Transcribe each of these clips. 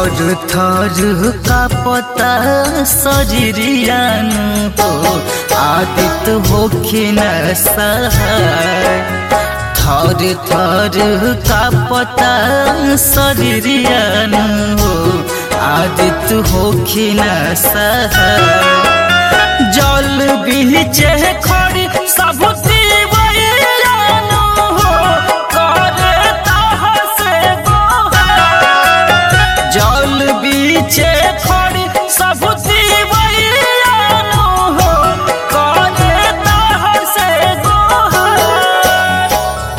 थर थर का पता सजरियानु हो आदित होखे न सहाय थर थर का पता सजरियानु हो आदित होखे न सहाय जल बीचे खड़ी सब दीवानु हो करे ताह से गोहार जल बीचे खड़ी सब दीवानु हो करे ताह से गोहार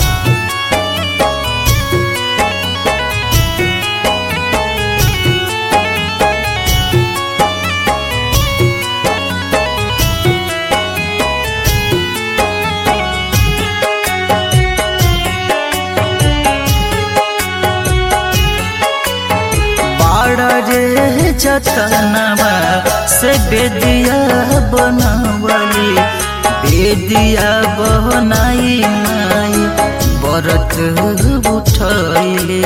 बाड़ा रे जतनवा से बेदिया बनवली बेदिया बनाई माई बरत उठैले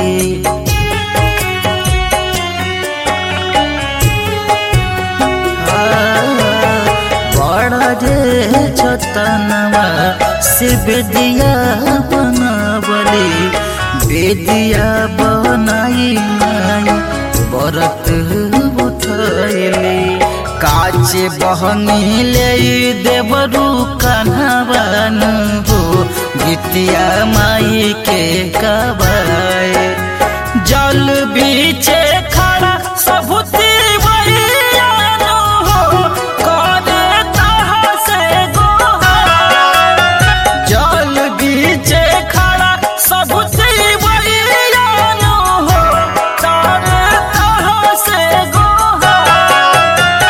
बड़ा रे जतनवा से बेदिया बनवली बेदिया बनाई माई बरत उठैले काचे बहनी ले देवरू कन्हवन हो गीतिया माई के कबाए जल बीचे खड़ा सबूती बलियानु हो करे ताह से गोहार जल बीचे खड़ा सबूती बलियानु हो करे ताह से गोहार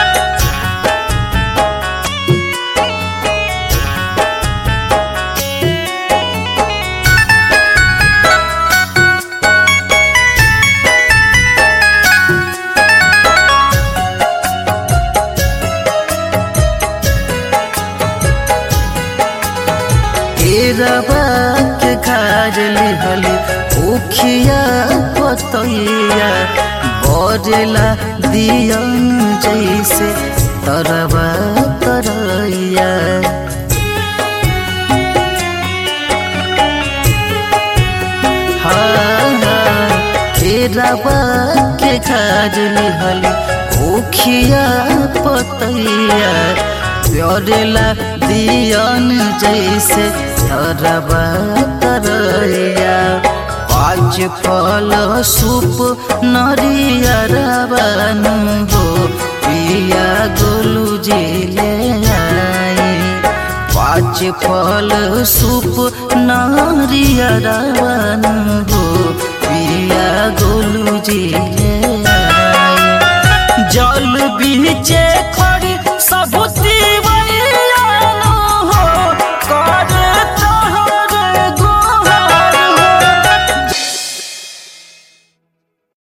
रबा के खाज लिहली उखिया पतैया बरेला दियन जैसे तरबा तरैया रबा के खाज लिहली उखिया पतैया प्योरेला दियन जैसे तरबा तरैया पाँच फल सूप नरिया रबानु हो पिया गोलू जिले आए पाँच फल सूप नरिया रबानु हो पिया गोलू जिले